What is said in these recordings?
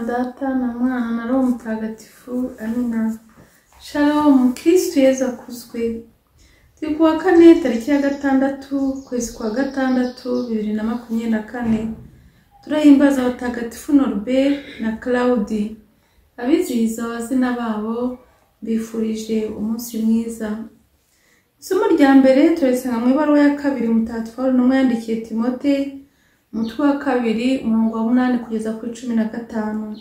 Data na Mwana na Roho Mutagatifu amina Shalom Kristo Yesu akuzwe turi ku wa kane tariki ya gatandatu ukwezi kwa gatandatu bibiri na makumyabiri na kane turahimbaza abatagatifu Norbert na Claudi abizihiza abazina babo bifurije umunsi mwiza isomo rya mbere turisanga mu ibaruwa ya kabiri mutagatifu Pawulo intumwa yandikiye Timote umutwe wa kabiri umurongo wa munani kugeza kuri cumi na gatanu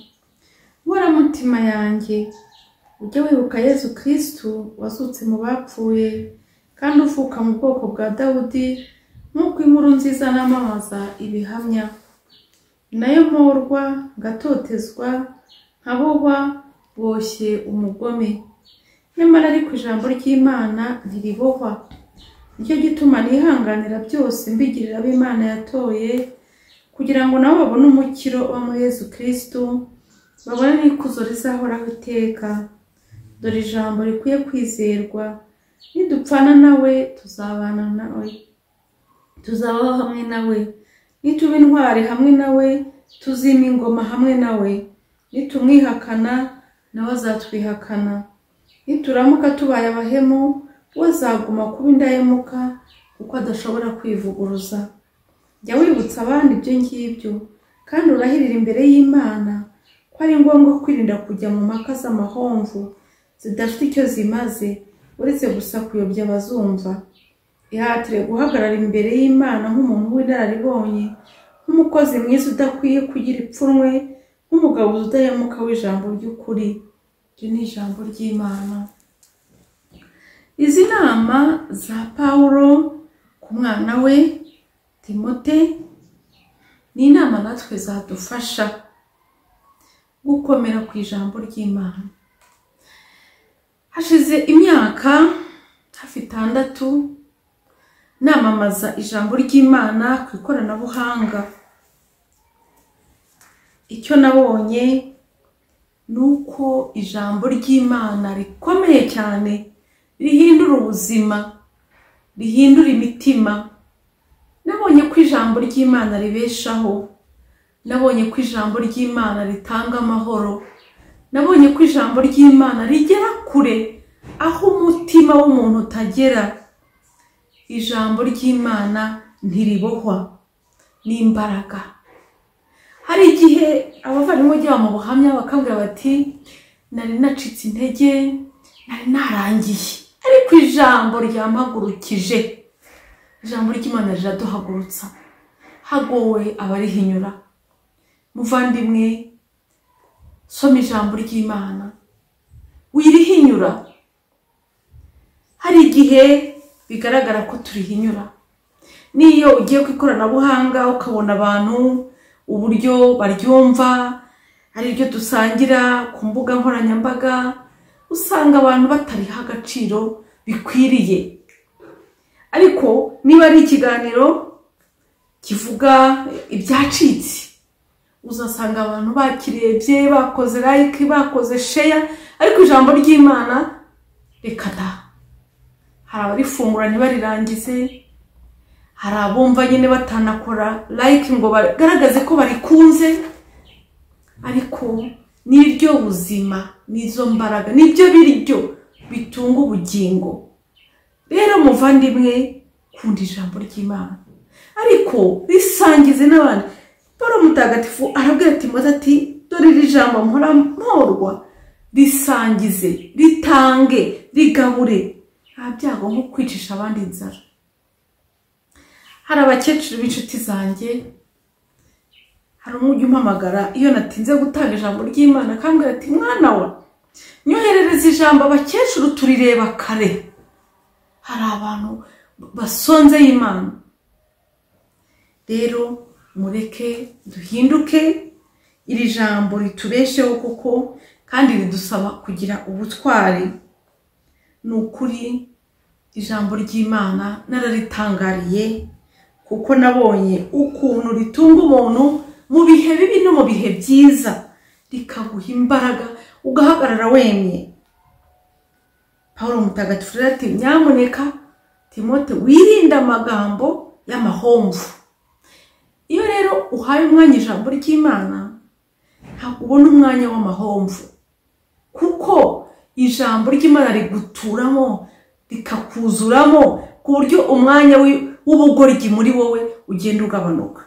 mutima yanjye ujye wibuka yesu kirisitu wazutse mu bapfuye kandi uvuka mu bwoko bwa dawudi nk'uko inkuru nziza n'amamaza ibihamya nayo mporwa ngatotezwa nkabohwa boshye umugome nyamara ariko ijambo ry'imana ntiribohwa nicyo gituma nihanganira byose mbigirira abo imana yatoye kugira ngo nabo babone umukiro wa muri Yesu kirisitu babone n'ikuzo rizahoraho iteka dore ijambo rikwiye kwizerwa nidupfana nawe tuzabana nawe tuzabaho hamwe nawe nituba intwari hamwe nawe tuzima ingoma hamwe nawe nitumwihakana nawe azatwihakana nituramuka tubaye abahemu we azaguma kuba indahemuka kuko adashobora kwivuguruza jya wibutsa abandi ibyo ngibyo kandi urahirira imbere y'imana ko ari ngombwa kwirinda kujya mu mpaka z'amahomvu zidafite icyo zimaze uretse gusa kuyobya abazumva ihatire guhagarara imbere y'imana nk'umuntu w'inararibonye nk'umukozi mwiza udakwiye kugira ipfunwe nk'umugabo udahemuka w'ijambo ry'ukuri iryo ni ijambo ry'imana izi nama za pawulo ku mwana we timote ni inama natwe zadufasha gukomera ku ijambo ry'imana hashize imyaka hafi itandatu namamaza ijambo ry'imana ku ikoranabuhanga icyo nabonye ni uko ijambo ry'imana rikomeye cyane rihindura ubuzima rihindura imitima nabonye ko ijambo ry'imana ribeshaho nabonye ko ijambo ry'imana ritanga amahoro nabonye ko ijambo ry'imana rigera kure aho umutima w'umuntu utagera ijambo ry'imana ntiribohwa n'imbaraga hari igihe abavandimwe bajya mu buhamya bakambwira bati nari nacitse intege nari narangiye ariko ijambo ryampagurukije ijambo ry'imana riraduhagurutsa hagowe abarihinyura muvandimwe soma ijambo ry'imana wirihinyura hari igihe bigaragara ko turihinyura n'iyo ugiye ku ikoranabuhanga ukabona abantu uburyo baryumva ariryo dusangira ku mbuga nkoranyambaga usanga abantu batariha agaciro bikwiriye ariko niba ari ikiganiro kivuga ibyacitse uzasanga abantu bakirebye bakoze like bakoze sheya ariko ijambo ry'imana reka da hari abarifungura ntibarirangize hari abumva nyine batanakora like ngo bagaragaze ko barikunze ariko niryo buzima nizo mbaraga nibyo biryo bitunga ubugingo rero muvandimwe kunda ijambo ry'imana ariko risangize n'abandi paul mutagatifu arabwira timote ati dore iri jambo mpora mporwa risangize ritange rigabure nta byago nko kwicisha abandi inzara hari abakecuru b'inshuti zanjye hari umujyi umpamagara iyo natinze gutanga ijambo ry'imana akambwira ati mwana we nyoherereza ijambo abakecuru turireba kare hari abantu basonze imana rero mureke duhinduke iri jambo ritubesheho kuko kandi ridusaba kugira ubutwari ni ukuri ijambo ry'imana nararitangariye kuko nabonye ukuntu ritunga umuntu mu bihe bibi no mu bihe byiza rikaguha imbaraga ugahagarara wemye paul mutagatifu rero ati nyamuneka timote wirinde amagambo y'amahomvu iyo rero uhaye umwanya ijambo ry'imana ubona umwanya w'amahomvu kuko ijambo ry'imana riguturamo rikakuzuramo ku buryo umwanya w'ubugoryi muri wowe ugenda ugabanuka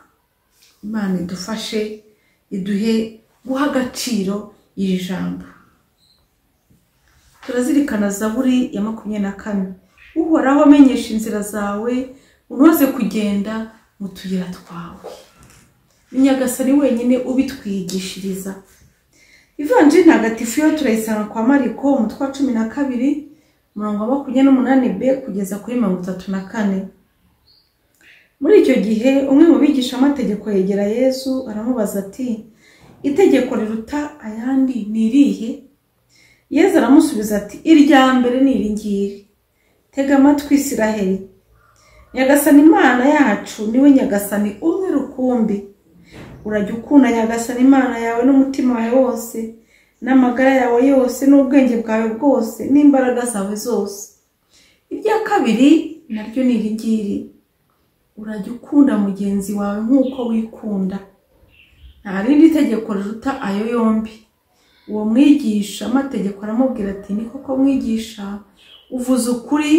imana idufashe iduhe guha agaciro iri jambo turazirikana zaburi ya makumyabiri na kane uhoraho amenyesha inzira zawe unoze kugenda mu tuyira twawe inyagasani wenyine ubitwigishiriza ivanjiri ntagatifu yo turayisanga kwa mariko umutwe wa cumi na kabiri umurongo wa makumyabiri n'umunani b kugeza kuri mirongo itatu na kane muri icyo gihe umwe mu bigishamategeko yegera yezu aramubaza ati itegeko riruta ayandi ni irihe yezu aramusubiza ati irya mbere ni iri ngiri tega amatwi isiraheli nyagasani imana yacu niwe nyagasani umwe rukumbi urajya ukunda nyagasani imana yawe n'umutima wawe wose n'amagara yawe yose n'ubwenge bwawe bwose n'imbaraga zawe zose irya kabiri naryo ni iri ngiri urajya ukunda mugenzi wawe nk'uko wikunda nta rindi tegeko riruta ayo yombi uwo mwigisha amategeko aramubwira ati ni koko mwigisha uvuze ukuri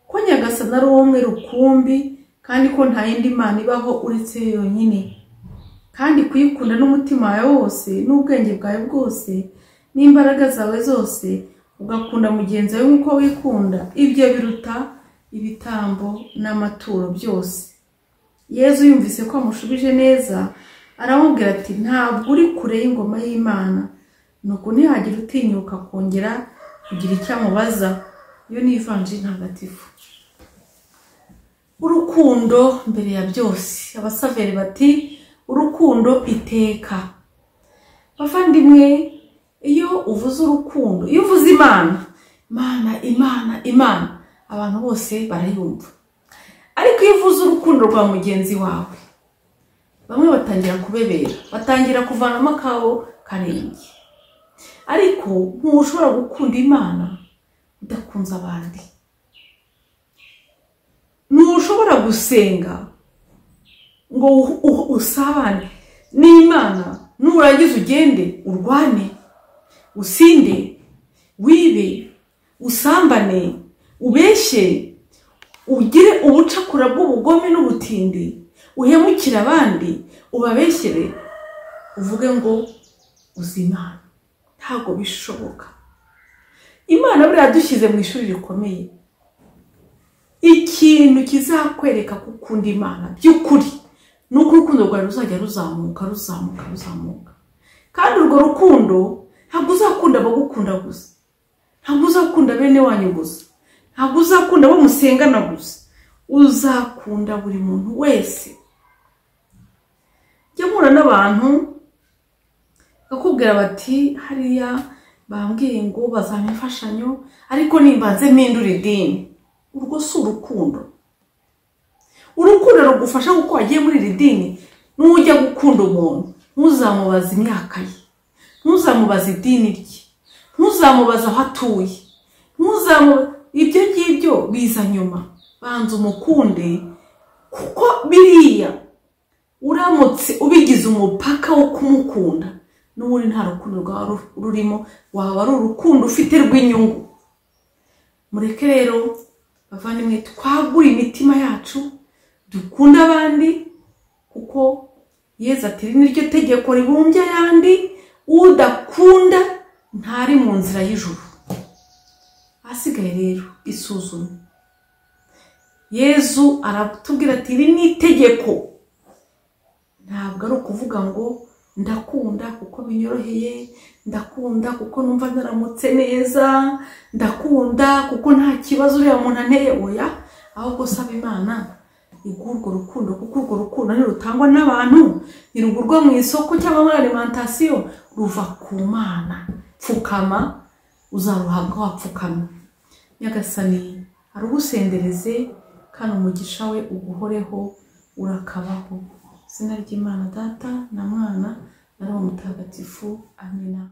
ko nyagasani ari umwe rukumbi kandi ko nta yindi mana ibaho uretse yo yonyine kandi kuyikunda n'umutima wawe wose n'ubwenge bwawe bwose n'imbaraga zawe zose ugakunda mugenzi wawe nk'uko wikunda ibyo biruta ibitambo n'amaturo byose yezu yumvise ko amushubije neza aramubwira ati ntabwo uri kure y'ingoma y'imana nuko ntihagire utinyuka kongera kugira icyo amubaza iyo ni ivanjiri ntagatifu urukundo mbere ya byose abasaveri bati urukundo iteka bavandimwe iyo uvuze urukundo iyo uvuze imana imana imana imana abantu bose barayumva ariko iyo uvuze urukundo rwa mugenzi wawe bamwe batangira kubebera batangira kuvanamo akabo karenge ariko ntushobora gukunda imana udakunze abandi ntushobora gusenga ngo usabane n'imana nurangiza ugende urwane usinde wibe usambane ubeshye ugire ubucakura bw'ubugome n'ubutindi uhemukire abandi ubabeshyere uvuge ngo uzi imana ntabwo bishoboka imana buriya dushyize mu ishuri rikomeye ikintu kizakwereka gukunda imana by'ukuri ni uko urukundo rwawe ruzajya ruzamuka ruzamuka ruzamuka kandi urwo rukundo ntabwo uzakunda abagukunda gusa ntabwo uzakunda bene wanyu gusa ntabwo uzakunda abo musengana gusa uzakunda buri muntu wese jya mpura n'abantu bakubwira bati hariya bambwiye ngo bazampa imfashanyo ariko nimbanze mpindura idini urwo si urukundo urukundo rugufasha kuko wagiye muri iri dini n'ujya gukunda umuntu ntuzamubaze imyaka ye ntuzamubaze idini rye ntuzamubaze aho atuye ntuzamubaze ibyo ngibyo biza nyuma banza umukunde kuko biriya uramutse ubigize umupaka wo kumukunda n'ubundi nta rukundo rwawe rurimo waba ari urukundo ufite rw'inyungu mureke rero bavandimwe twagure imitima yacu dukunde abandi kuko yeza ati ni ryo tegeko ribumbye ayandi udakunda ntari mu nzira y'ijuru ahasigaye rero isuzume yezu aratubwira ati iri ni itegeko ntabwo ari ukuvuga ngo ndakunda kuko binyoroheye ndakunda kuko numva ndaramutse neza ndakunda kuko nta kibazo uriya muntu anteye oya ahubwo usaba imana urwo rukundo kuko urwo rukundo ntirutangwa n'abantu ntirugurwa mu isoko cyangwa muri alimantasiyo ruva ku mana pfukama uzaruhabwa wapfukamye nyagasani arugusendereze kandi umugisha we uguhoreho urakabaho izina ry'imana data na mwana na roho mutagatifu amina